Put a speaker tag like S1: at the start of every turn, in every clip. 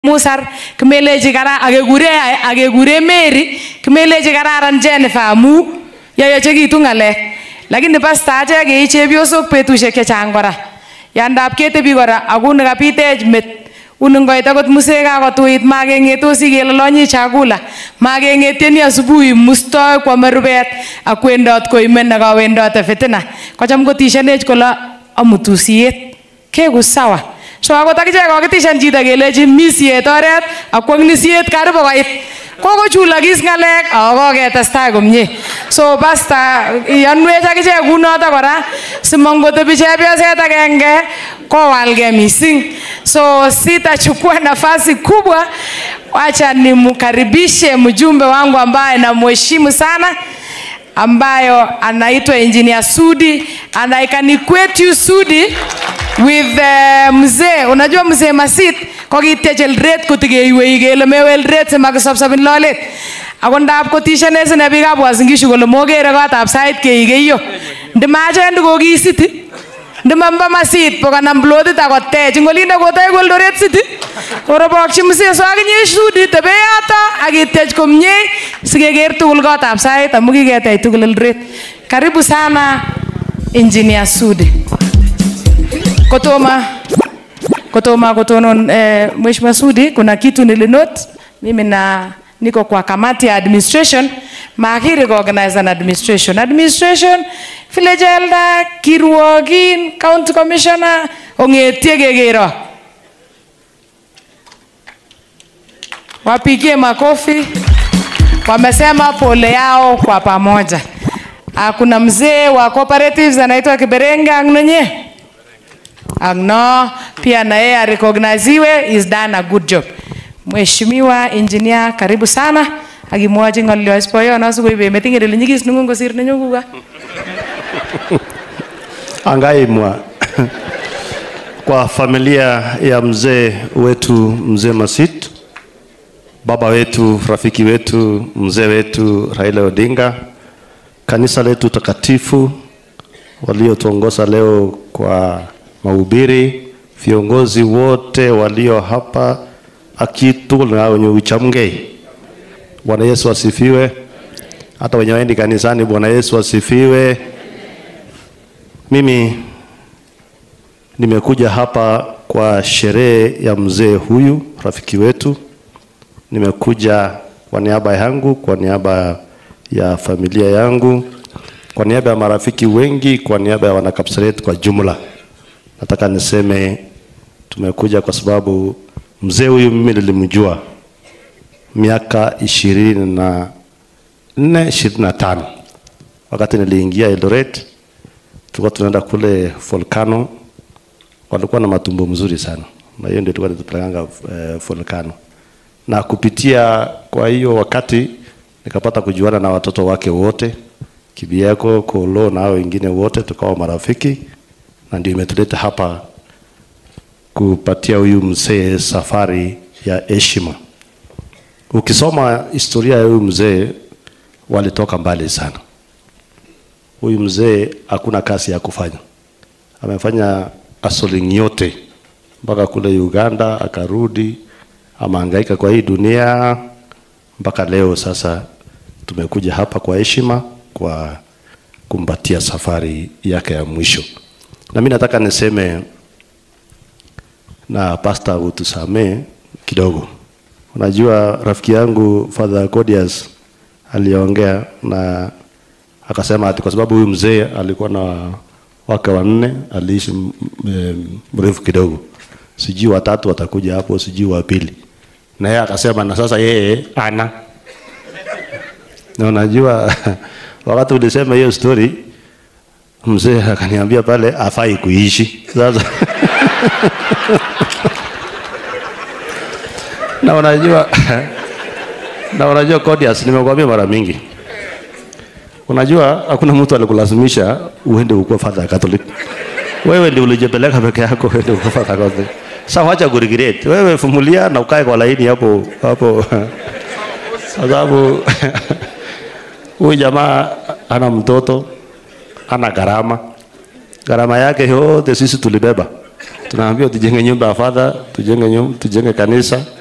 S1: musar kimelechi kara akekure akekure Mary kimelechi kararan Jennifer amu yoyochekitu ng'alek lakini pasta achek kei chepyosok betusiek chechang kora yandap ketebi kora akuni kapitech met uni ngoit akot musee kakotuit makeng'etosi kelolonyi chakula makeng'etieni asubuhi mustoi kwome rubet ak wendot koimen nekawendote fitina kocham kotishenech kole amutu siet keku sawa so akot akichek kokitishan chito kelechi mi siet oret ak kwong'ni siet karibu koit kokochulokis ng'alek ako koketestai komie so pasta iyanwech akichek kunoto kora simongotebi chepyoset agenge kowalgei mising so sitachukua nafasi kubwa wacha nimkaribishe mjumbe wangu ambaye namheshimu sana ambayo anaitwa engineer Sudi and I can equate you Sudi with uh, mzee unajua mzee Masit kokitech eldoret kotikeiwei kele mewe eldoret simakisopsopin lolet ako ndap kotishane sine biikab Uasin Gishu kole mokere kotab sait keikeyo ndimachen kokisiti ndimamba masit pokanam plotit akotech ngolinde kotech eldoret city korobokyi mzee so akinye Sudi tebe yoto akitech komie sikeker tugul kotab sait amu kiketech tugul eldoret karibu sana engineer Sudi kotoma kotoma kutonon eh, Mheshimiwa Sudi, kuna kitu nilinote mimi na niko kwa kamati ya administration makiri organize an administration administration village elder kirwogin county commissioner ong'etie kekero wapigie makofi wamesema pole yao kwa pamoja Ah, kuna mzee wa cooperatives anaitwa Kiberenge Angnonye Agno pia na yeye arecogniziwe is done a good job. Mheshimiwa engineer karibu sana akimwochi ng'olyo ispoyono sikoibe meting'et ile nyikis neng'ung kosir nenyukuka.
S2: Angaimwa kwa familia ya mzee wetu mzee Masit, baba wetu, rafiki wetu, mzee wetu Raila Odinga, kanisa letu takatifu waliotuongoza leo kwa mahubiri, viongozi wote walio hapa akitu na wenye uchamgei. Bwana Yesu asifiwe. Hata wenye waendi kanisani, Bwana Yesu asifiwe. Mimi nimekuja hapa kwa sherehe ya mzee huyu rafiki wetu. Nimekuja kwa niaba yangu, kwa niaba ya familia yangu, kwa niaba ya marafiki wengi, kwa niaba ya wanakapsaret kwa jumla. Nataka niseme tumekuja kwa sababu mzee huyu mimi nilimjua miaka ishirini na nne ishirini na tano wakati niliingia Eldoret, tulikuwa tunaenda kule Volcano, walikuwa na matumbo mzuri sana, na hiyo ndio tulikuwa tunapelekanga eh, Volcano, na kupitia kwa hiyo wakati nikapata kujuana na watoto wake wote, Kibieko, Kolo na hao wengine wote, tukawa marafiki na ndio imetuleta hapa kupatia huyu mzee safari ya heshima. Ukisoma historia ya huyu mzee, walitoka mbali sana. Huyu mzee hakuna kazi ya kufanya, amefanya hustling yote mpaka kule Uganda, akarudi, amehangaika kwa hii dunia mpaka leo. Sasa tumekuja hapa kwa heshima, kwa kumpatia safari yake ya mwisho na mimi nataka niseme na pasta utusamee kidogo. Unajua rafiki yangu Father Codius aliongea na akasema ati kwa sababu huyu mzee alikuwa na wake wanne, aliishi mrefu kidogo, sijui watatu watakuja hapo, sijui wa pili, na yeye akasema na sasa yeye ana na unajua wakati ulisema hiyo story mzee akaniambia pale afai kuishi sasa na unajua na unajua Codius, nimekwambia mara mingi, unajua hakuna mtu alikulazimisha uende ukuwa father Catholic. Wewe ndio ulijipeleka peke yako uende ukuwa father Catholic. Sasa wacha kuregret, wewe fumulia na ukae kwa laini hapo hapo, sababu huyu jamaa ana mtoto ana gharama. Gharama yake yote sisi tulibeba. Tunaambiwa tujenge nyumba ya father, tujenge nyumba, tujenge kanisa,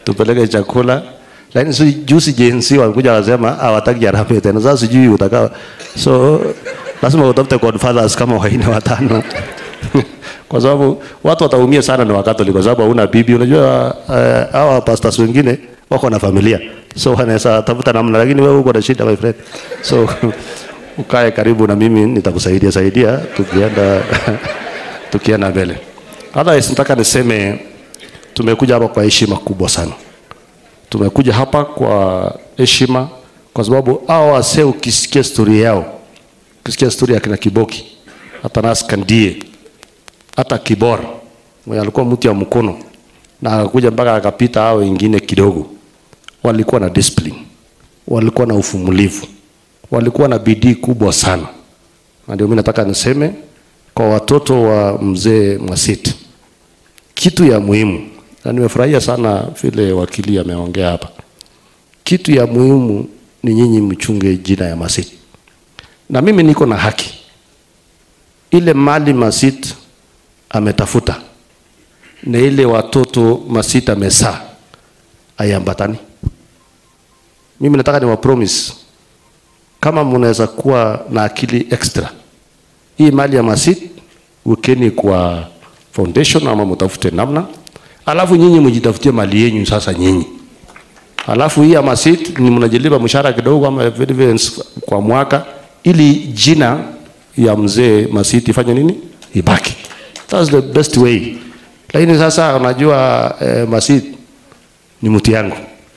S2: tupeleke chakula lakini si juzi jensi walikuja wasema hawataki harambee tena sasa sijui utakaa so lazima utafute godfathers kama waine watano kwa sababu watu wataumia sana ni wakatoliki kwa sababu hauna bibi unajua uh, hawa pastors wengine wako na familia so wanaweza tafuta namna lakini wewe uko na shida my friend so ukae karibu na mimi nitakusaidia saidia tukienda tukienda mbele otherwise nataka niseme tumekuja hapa kwa heshima kubwa sana tumekuja hapa kwa heshima kwa sababu hao wasee ukisikia stori yao ukisikia stori ya kina kiboki hata nas kandie hata kibora mwenye alikuwa mtu ya mkono na akakuja mpaka akapita hao wengine kidogo walikuwa na discipline walikuwa na ufumulivu walikuwa na bidii kubwa sana na ndio mimi nataka niseme kwa watoto wa mzee Mwasiti kitu ya muhimu na nimefurahia sana vile wakili ameongea hapa kitu ya muhimu ni nyinyi mchunge jina ya Masiti na mimi niko na haki ile mali Masit ametafuta na ile watoto Masit amesaa aiambatani. Mimi nataka niwa promise kama mnaweza kuwa na akili extra, hii mali ya Masit wekeni kwa foundation ama mtafute namna, alafu nyinyi mjitafutie mali yenyu sasa nyinyi alafu hii ya Masit ni mnajilipa mshahara kidogo ama dividends kwa mwaka, ili jina ya mzee Masit ifanye nini, ibaki. That's the best way. Lakini sasa unajua eh, Masit ni mtu yangu,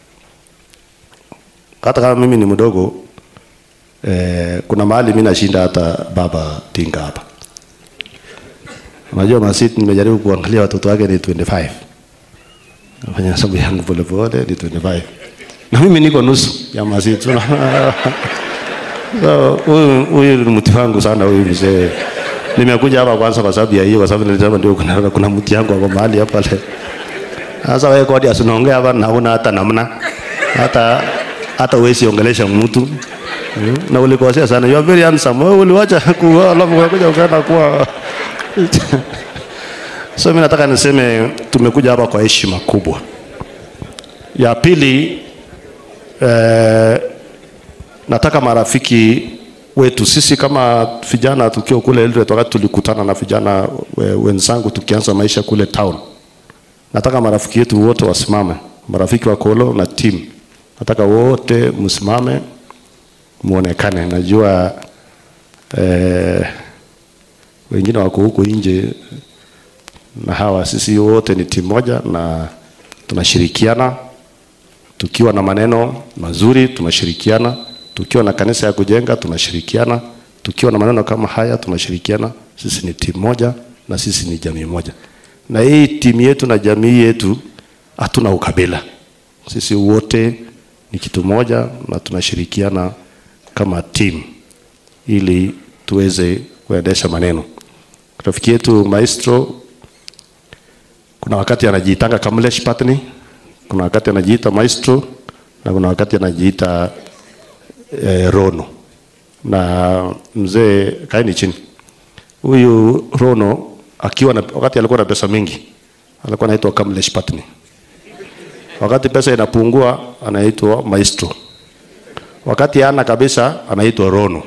S2: hata kama mimi ni mdogo eh, kuna mahali mimi nashinda hata baba Tinga hapa. Unajua Masit nimejaribu kuangalia watoto wake ni 25 nafanya hesabu yangu polepole ni 25 na mimi niko nusu ya Masit. so huyu huyu ni mtu wangu sana huyu mzee. Nimekuja hapa kwanza kwa sababu ya hiyo, kwa sababu nilisema ndio kuna, kuna mtu yangu hapo mahali hapa le. Sasa wewe kodi asinaongea hapa naona hata namna hata hata uwezi ongelesha mtu Mm, na ulikosea sana. You are very handsome. Wewe uliwacha kuoa alafu ukakuja ukaenda kuwa So mimi nataka niseme tumekuja hapa kwa heshima kubwa. Ya pili eh, nataka marafiki wetu sisi kama vijana tukiwa kule Eldoret, wakati tulikutana na vijana we- wenzangu tukianza maisha kule town, nataka marafiki wetu wote wasimame, marafiki wa Kolo na team, nataka wote msimame muonekane. Najua eh, wengine wako huko nje na hawa sisi wote ni timu moja na tunashirikiana tukiwa na maneno mazuri tunashirikiana tukiwa na kanisa ya kujenga tunashirikiana tukiwa na maneno kama haya tunashirikiana sisi ni timu moja na sisi ni jamii moja na hii timu yetu na jamii yetu hatuna ukabila sisi wote ni kitu moja na tunashirikiana kama timu ili tuweze kuendesha maneno rafiki yetu maestro kuna wakati anajiitanga Kamlesh Patni, kuna wakati anajiita Maestro na kuna wakati anajiita eh, Rono. Na mzee kaeni chini. Huyu Rono akiwa na, wakati alikuwa na pesa mingi alikuwa anaitwa Kamlesh Patni. Wakati pesa inapungua anaitwa Maestro. Wakati hana kabisa anaitwa Rono.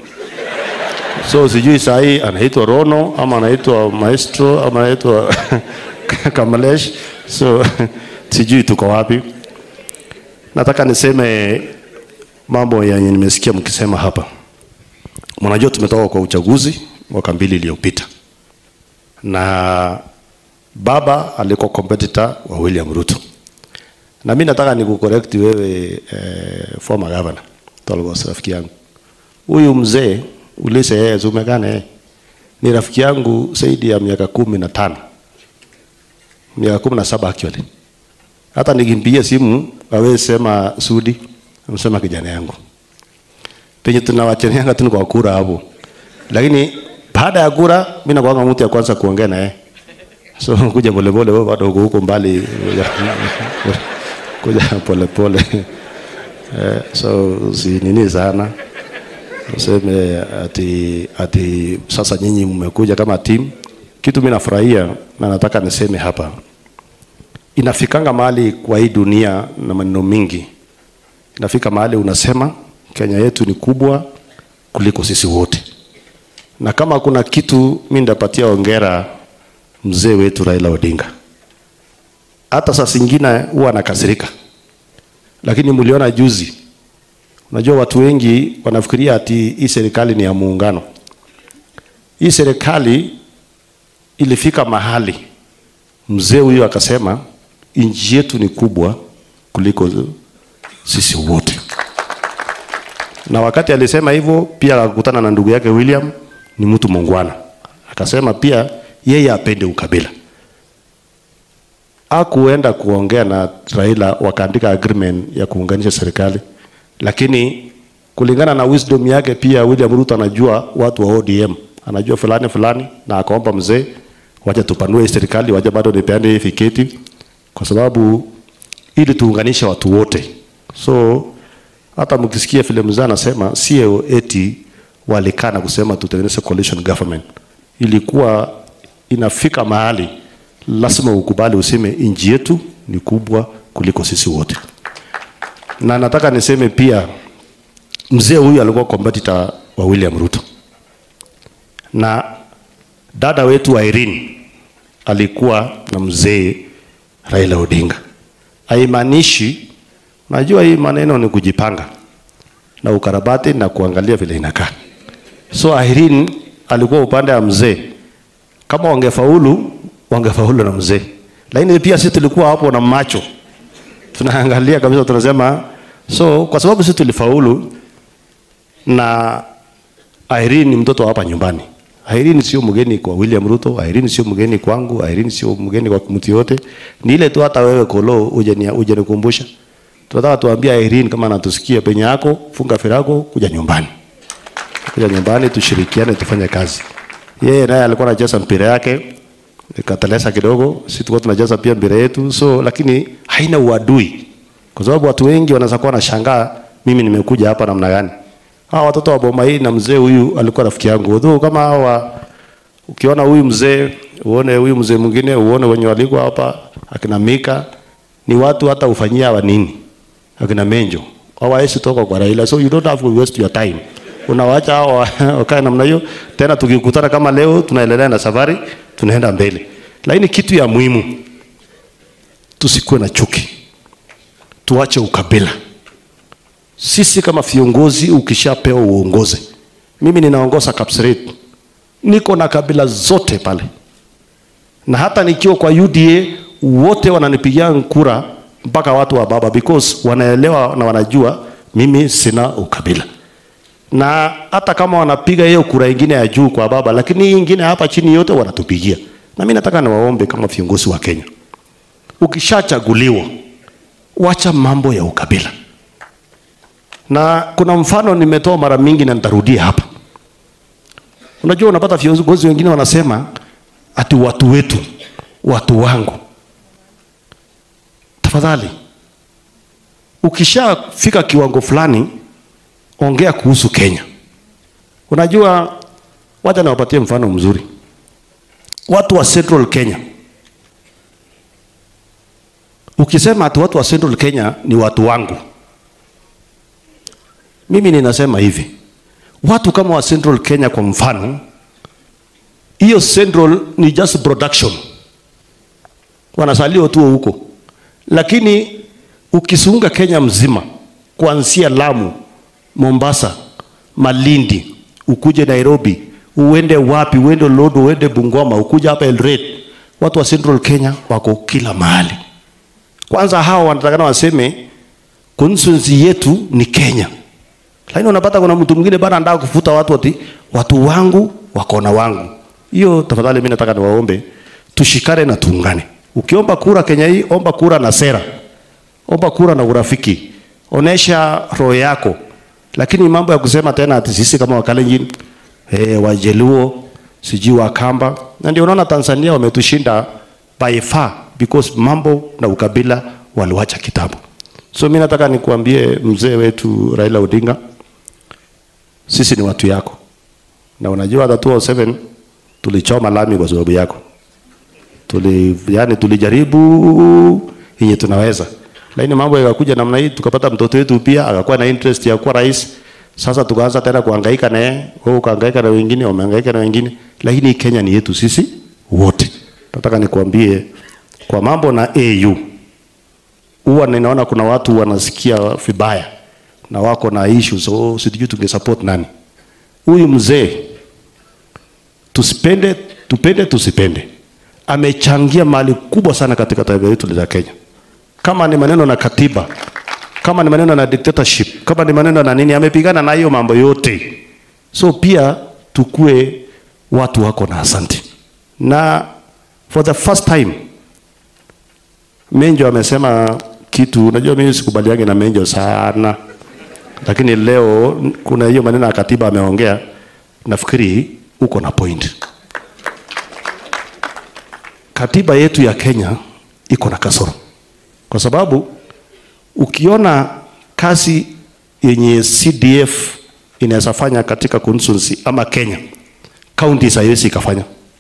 S2: So sijui saa hii anaitwa Rono ama anaitwa Maestro ama anaitwa Kamalesh. So sijui tuko wapi. Nataka niseme mambo yenye nimesikia mkisema hapa. Mnajua tumetoka kwa uchaguzi mwaka mbili iliyopita, na baba alikuwa competitor wa William Ruto, na mimi nataka nikucorrect wewe eh, former governor Tolgos, rafiki yangu huyu mzee ulise yeye zumekane yeye ni rafiki yangu zaidi ya miaka kumi na tano miaka kumi na saba actually. Hata nikimpigia simu awezi sema Sudi, amsema kijana yangu penye tunawachanianga tu ni kwa kura hapo, lakini baada ya kura mimi nakuanga mtu ya kwanza kuongea na yeye. So kuja polepole, wewe bado uko huko mbali, kuja- kuja polepole eh, so si nini sana useme ati, ati sasa nyinyi mmekuja kama timu. Kitu mimi nafurahia na nataka niseme hapa, inafikanga mahali kwa hii dunia na maneno mingi, inafika mahali unasema Kenya yetu ni kubwa kuliko sisi wote, na kama kuna kitu mimi ndapatia ongera mzee wetu Raila Odinga. Hata saa zingine huwa anakasirika, lakini mliona juzi, unajua watu wengi wanafikiria ati hii serikali ni ya muungano. Hii serikali ilifika mahali mzee huyu akasema nchi yetu ni kubwa kuliko sisi wote, na wakati alisema hivyo pia akakutana na ndugu yake William, ni mtu mungwana, akasema pia yeye apende ukabila. Akuenda kuongea na Raila wakaandika agreement ya kuunganisha serikali, lakini kulingana na wisdom yake pia William Ruto anajua watu wa ODM, anajua fulani fulani, na akaomba mzee, wacha tupanue hii serikali, wacha bado nipeane hii fiketi, kwa sababu ili tuunganishe watu wote. So hata mkisikia vile mzee anasema sio eti walikaa na kusema tutengeneze coalition government, ilikuwa inafika mahali lazima ukubali useme nchi yetu ni kubwa kuliko sisi wote. Na nataka niseme pia mzee huyu alikuwa competitor wa William Ruto, na dada wetu Irene alikuwa na mzee Raila Odinga. Haimaanishi, najua hii maneno ni kujipanga na ukarabati na kuangalia vile inakaa. So Irene alikuwa upande wa mzee, kama wangefaulu wangefaulu na mzee, lakini pia sisi tulikuwa hapo na macho tunaangalia kabisa, tunasema so, kwa sababu sisi tulifaulu na Irene ni mtoto wa hapa nyumbani. Irene sio mgeni kwa William Ruto, Irene sio mgeni kwangu, Irene sio mgeni kwa mtu yote. Ni ile tu hata wewe kolo uje ni uje nikumbusha. Tunataka tuambia Irene kama anatusikia penye yako, funga firago kuja nyumbani. Kuja nyumbani tushirikiane tufanye kazi. Yeye naye alikuwa anacheza mpira yake ikatelesa kidogo, sisi tulikuwa tunacheza pia mpira yetu, so lakini haina uadui, kwa sababu watu wengi wanaweza kuwa wanashangaa mimi nimekuja hapa namna gani. Hawa watoto wa boma hii na mzee huyu alikuwa rafiki yangu, although kama hawa ukiona huyu mzee uone huyu mzee mwingine uone wenye walikuwa hapa akina Mika ni watu hata ufanyia wa nini akina Menjo hawawezi toka kwa Raila, so you don't have to waste your time unawacha hao wakae namna hiyo. Tena tukikutana kama leo, tunaendelea na safari, tunaenda mbele. Lakini kitu ya muhimu, tusikuwe na chuki, tuache ukabila. Sisi kama viongozi, ukishapewa uongozi, mimi ninaongoza Kapseret, niko na kabila zote pale, na hata nikiwa kwa UDA wote wananipigia kura mpaka watu wa baba, because wanaelewa na wanajua mimi sina ukabila na hata kama wanapiga hiyo kura ingine ya juu kwa baba, lakini hii ingine hapa chini yote wanatupigia. Na mimi nataka niwaombe kama viongozi wa Kenya, ukishachaguliwa wacha mambo ya ukabila. Na kuna mfano nimetoa mara mingi na nitarudia hapa. Unajua, unapata viongozi wengine wanasema ati watu wetu, watu wangu. Tafadhali, ukishafika kiwango fulani ongea kuhusu Kenya. Unajua, wacha niwapatie mfano mzuri. Watu wa Central Kenya, ukisema ati watu wa Central Kenya ni watu wangu, mimi ninasema hivi, watu kama wa Central Kenya kwa mfano, hiyo Central ni just production, wanasaliwa tu huko, lakini ukisunga Kenya mzima kuanzia Lamu Mombasa, Malindi, ukuje Nairobi, uende wapi, uende Lodo, uende Bungoma, ukuje hapa Eldoret, watu wa Central Kenya wako kila mahali. Kwanza hawa wanatakana waseme constituency yetu ni Kenya, lakini unapata kuna mtu mwingine bado anataka kufuta watu ati watu wangu wako na wangu. Hiyo tafadhali, mimi nataka niwaombe tushikane na tuungane. Ukiomba kura Kenya hii, omba kura na sera, omba kura na urafiki, onesha roho yako lakini mambo ya kusema tena ati sisi kama Wakalenjin eh, Wajaluo sijui Wakamba, na ndio unaona Tanzania wametushinda by far because mambo na ukabila waliwacha kitabu. So mimi nataka nikuambie mzee wetu Raila Odinga, sisi ni watu yako, na unajua hata 2007 tulichoma lami kwa sababu yako. tuli, yani tulijaribu yenye tunaweza, lakini mambo yakakuja namna hii, tukapata mtoto wetu pia akakuwa na interest ya kuwa rais. Sasa tukaanza tena kuhangaika naye, wewe ukahangaika na wengine, wamehangaika na wengine, lakini Kenya ni yetu sisi wote. Nataka nikwambie kwa mambo na AU huwa ninaona kuna watu wanasikia vibaya na wako na issues, so sijui tungesupport nani. Huyu mzee tusipende, tupende tusipende, amechangia mali kubwa sana katika taifa letu la Kenya. Kama ni maneno na katiba, kama ni maneno na dictatorship, kama ni maneno na nini, amepigana na hiyo mambo yote. So pia tukue watu wako na asante. Na for the first time Menjo amesema kitu, unajua mimi sikubaliani na Menjo sana, lakini leo kuna hiyo maneno ya katiba ameongea, nafikiri uko na point. Katiba yetu ya Kenya iko na kasoro, kwa sababu ukiona kazi yenye CDF inaweza fanya katika constituency ama Kenya, counties haiwezi ikafanya.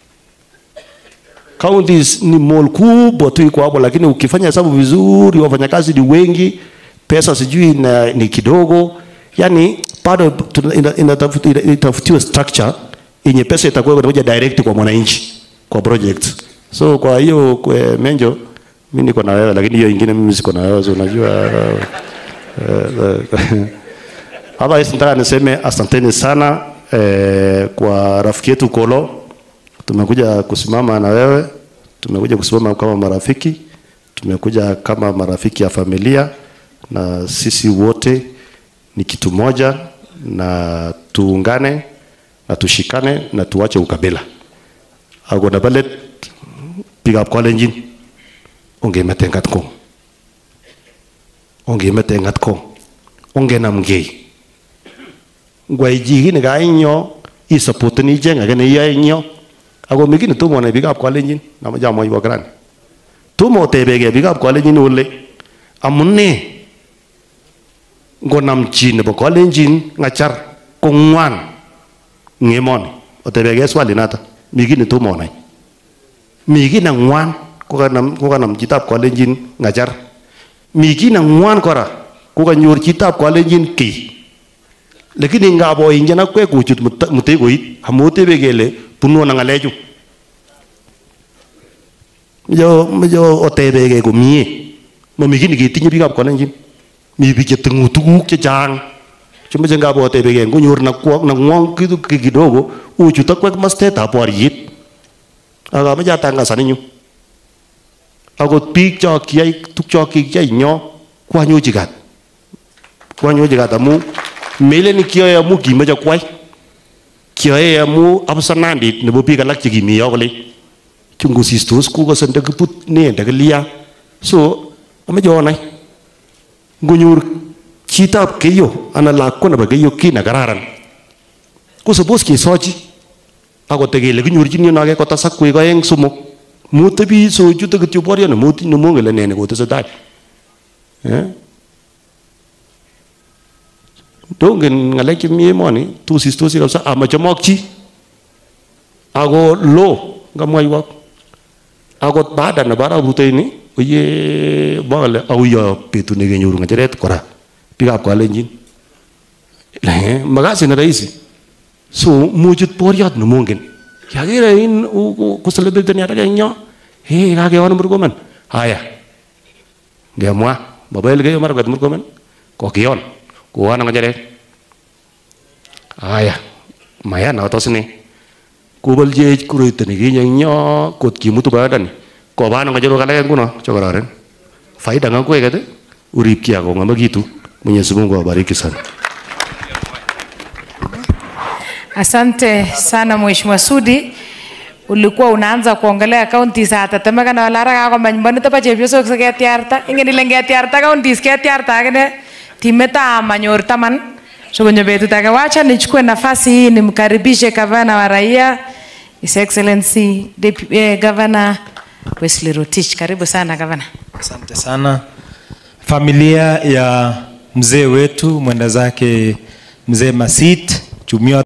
S2: Counties ni mall kubwa tu iko hapo, lakini ukifanya hesabu vizuri, wafanyakazi ni wengi, pesa sijui na, ni kidogo, yani bado tuna- ina- inatafuti- ina- itafutiwe structure yenye pesa itakuwa inakuja direct kwa mwananchi kwa project. So kwa hiyo kwa Menjo, mimi niko na wewe, lakini hiyo ingine mimi siko na wewe, so unajua uh, uh, Otherwise nataka niseme asanteni sana eh, kwa rafiki yetu Kolo. Tumekuja kusimama na wewe, tumekuja kusimama kama marafiki, tumekuja kama marafiki ya familia, na sisi wote ni kitu moja, na tuungane na tushikane na tuache ukabila. Agona balet pick up kalenjin ongemete ngat ko ongemete ngat ko ongenamgei ngwai chi kit nekainyo isupporteni icheng age neiyoe ing yo ako mi kit netomo onai biikab kalenjin namoche amwoiwo kirani tomo otebekei biikab kalenjin ole amune ngonam chi nebo kalenjin ng'achar ko ng'wan ing emoni otebekei swali nata mi kit netomo onai mi kit neng'wan kokanam kokanam chitab kalenjin ng'achar mi kit neng'wan kora kokanyor chitab kalenjin kiy lakini ngap oingen akwek kochut mut- mutegoit amu otebe kele bunu ano ng'alechu Meche- meche otebekei komie mami kit neketinye biikab kalenjin mi biik cheteng'u tuguk chechang chemeche ngap otebekei ngonyor nakwo- nang'wong kitu ki- kidogo ochut akwek mastetab boriet akameche atangasan inyu akot biik cho kiyai tuk cho kikiyai ing yo kwanyochi kat kwanyochi kat amu melen kiyoe amu kimeche kwai kiyoe amu absanandit nebo biik alak chekimi yo kole chungusistos kokose ndakibut ne ndakilia so ameche onai ngonyor chitab keyo anan lakwa nebo keyo kii nekararan ko suppose kesochi akot kele kinyorchini ano ake kotesak koek oeng somok motebi sochute kityo boryo nemongen ile nee nekotesetai Eh? dongen ng'alek chemi emoni tusistosi kabisa amachomok chi ako lo ngamwaiwok akot baada nebo arap rutoini oye mwakale auyo betut nekenyoru ng'echeret kora biikab kalenjin Eh, makasit ne rahisi so muchut boriot nemongen yakere in kuselebriteni atake eng yo hey kakeon murkomen haya ngemwa mabel keyo marakwet murkomen kokion koon ang ng'echeret haya maya noto sine koboljech koroito nekinye eng yo kot kimutu boyondoni koban ng'echerok alake nguno chekororon faida ng'akweket urip kia kong'amekitu mwenyezi mungu awabariki sana
S1: Asante sana Mheshimiwa Sudi. Ulikuwa unaanza kuongelea counties hata temekana wala ara kakomany mbonito bo chepyosok siketiarta. Ingen ile ngetiarta counties ketiarta akine timeta manyor taman. So kwenye betut ake wacha nichukue nafasi hii nimkaribishe gavana wa raia His Excellency Depu- eh, Governor Wesley Rotich. Karibu sana gavana.
S3: Asante sana familia ya mzee wetu mwenda zake mzee Masit Chumio